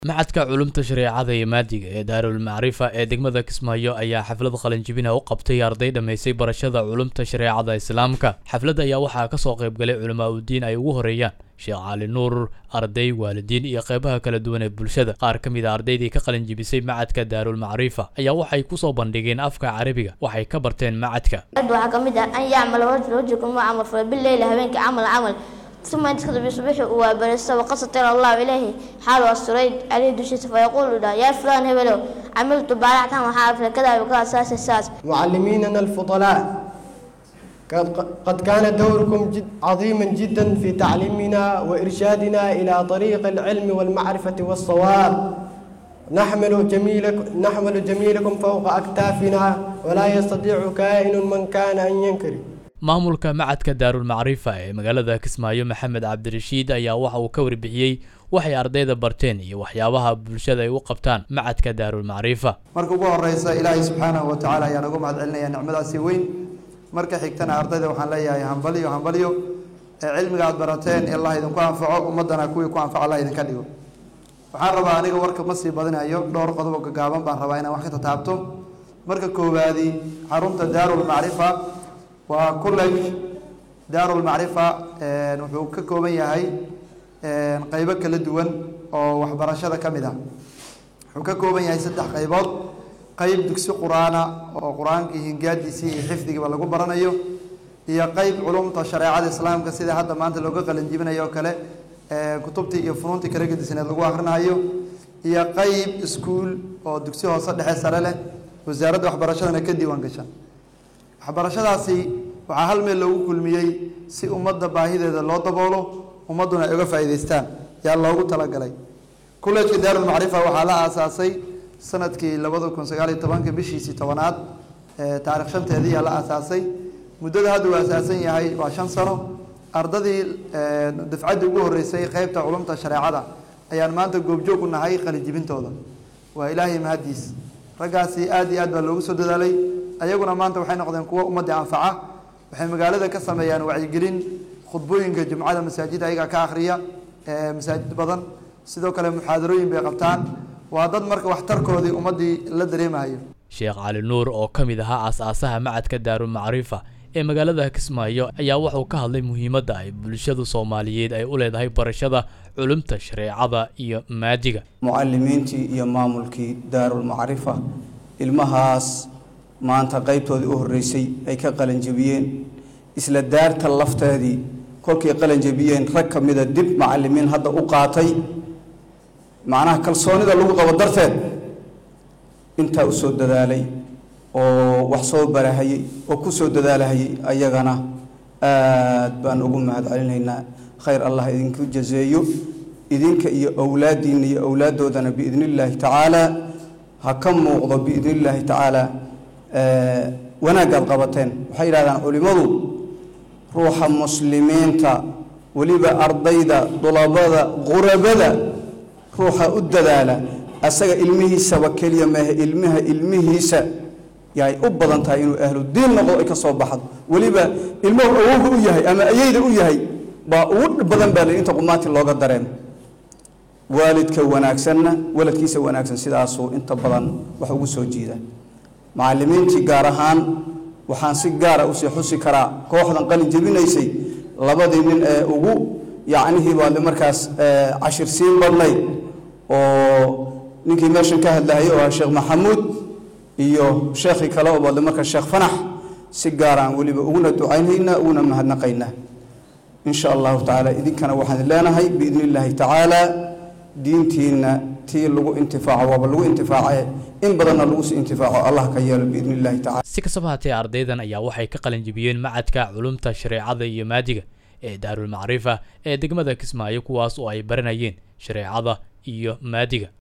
Machadka Culuumta Shareecada iyo Maadiga ee Daarul Macrifa ee degmada Kismaayo ayaa xaflad qalinjebina u qabtay arday dhammaysay barashada culuumta shareecada Islaamka. Xafladda ayaa waxaa ka soo qayb galay culamaa u diin ay ugu horeeyaan Sheekh Cali Nuur, arday, waalidiin iyo qeybaha kala duwan ee bulshada. Qaar ka mid a ardaydii ka qalinjebisay Machadka Daarul Macrifa ayaa waxay ku soo bandhigeen afka Carabiga waxay ka barteen machadka. waxaa ka mid ah an yacmala rajul rajulku ma camal falo bileyli habeenkii camal camal uma inta kadib subaxi uu waabarista waqad satara allahu ilayhi xaalu asturay caleyhi dushiisa fayaquulu dha yaa fulaan hebelow camiltu baaractan waxaa afla kadaa wakadaa saas saas معلميننا الفضلاء قد- قد كان دوركم جد عظيما جدا في تعليمنا وإرشادنا إلى طريق العلم والمعرفة والصواب نحمل جميلكم نحمل جميلكم فوق أكتافنا ولا يستطيع كائن من كان أن ينكر maamulka macadka daarul macrifa ee magaalada kismaayo maxamed cabdirashiid ayaa waxa uu ka warbixiyey waxay ardayda barteen iyo waxyaabaha bulshada ay u qabtaan macadka daarul macrifa marka ugu horeysa ilaahay subxaanahu wa tacaala ayaan ugu mahad celinaya nicmadaasi weyn marka xigtana ardayda waxaan leeyahay hambalyo hambalyo ee cilmiga aad barateen ee allah idinku anfaco ummadana kuwii ku anfaco allah idinka dhigo waxaan rabaa aniga warka ma sii badinayo dhowr qodob oo gagaaban baan rabaa inaan wax ka tataabto marka koowaadi xarunta daarul macrifa waa college daarul macrifa wuxuu ka kooban yahay qeybo kala duwan oo waxbarashada ka mid ah wuxuu ka kooban yahay saddex qaybood qeyb dugsi qur-aana oo qur-aankii hingaadiisii iyo xifdigiiba lagu baranayo iyo qeyb culumta shareecada islaamka sida hadda maanta looga qalinjibinayo oo kale kutubtii iyo funuuntii kala gedisneed lagu akhrinayo iyo qeyb iskuul oo dugsi hoose dhexe sare leh wasaaradda waxbarashadana ka diiwaan gashan waxbarashadaasi waxaa hal meel loogu kulmiyey si ummadda baahideeda loo daboolo ummadduna ay uga faa'iidaystaan yaa loogu talagalay kullejka daarul macrifa waxaa la aasaasay sanadkii labada kun sagaal iyo tobanka bishiisii tobanaad taarikh shanteedii yaa la aasaasay muddada hadda uu asaasan yahay waa shan sano ardadii dafcaddii ugu horreysay qeybta culumta shareecada ayaan maanta goobjoog u nahay qalijibintooda waa ilaahay mahaddiis raggaasi aad iyo aad baa loogu soo dadaalay ayaguna maanta waxay noqdeen kuwo ummadda anfaca waxay magaalada ka sameeyaan wacyigelin khudbooyinka jumcada masaajida ayagaa ka akhriya masaajid badan sidoo kale muxaadarooyin bay qabtaan waa dad marka waxtarkoodii ummaddii la dareemayo sheekh cali nuur oo ka mid ahaa aas-aasaha macadka daarul macrifa ee magaalada kismaayo ayaa wuxuu ka hadlay muhiimadda ay bulshadu soomaaliyeed ay u leedahay barashada culumta shareecada iyo maadiga mucalimiintii iyo maamulkii daarul macrifa ilmahaas maanta qeybtoodii u horreysay ay ka qalanjebiyeen isla daarta lafteedii kolkay qalanjebiyeen rag ka mida dib macalimiin hadda u qaatay macnaha kalsoonida lagu qabo darteed intaa u soo dadaalay oo wax soo barahayey oo ku soo dadaalahayey ayagana aad baan ugu mahad celinaynaa khayr allah idinku jazeeyo idinka iyo owlaaddiinna iyo owlaaddoodana biidni illaahi tacaala ha ka muuqdo biidni illaahi tacaala wanaaggaad qabateen waxay yidhahdaan culimmadu ruuxa muslimiinta weliba ardayda dulabada qurabada ruuxa u dadaala asaga ilmihiisaba keliya maahe ilmaha ilmihiisa yaay u badan tahay inuu ahlu diin noqdo ay ka soo baxdo weliba ilmuhu awowga u yahay ama ayeyda u yahay baa ugu badan baa la inta qumaati looga dareemo waalidka wanaagsanna waladkiisa wanaagsan sidaasuu inta badan wax ugu soo jiida macalimiintii gaar ahaan waxaan si gaara usii xusi karaa kooxdan qalin jebinaysay labadii nin ee ugu yacnihii baad markaas cashir siin badnayd oo ninkii meeshan ka hadlahayay oo ah sheekh maxamuud iyo sheekhii kale oo baadle markaa sheekh fanax si gaaraan weliba uguna ducaynaynaa uguna mahadnaqaynaa in sha allahu tacaala idinkana waxaan leenahay biidni illaahi tacaala diintiina tii lagu intifaaco waaba lagu intifaace in badanna lagu sii intifaaco allah ka yeelo biidni illahi tacala si kastaba haatee ardaydan ayaa waxay ka qalinjebiyeen macadka culumta shareecada iyo maadiga ee daarul macrifa ee degmada kismaayo kuwaas oo ay baranayeen shareecada iyo maadiga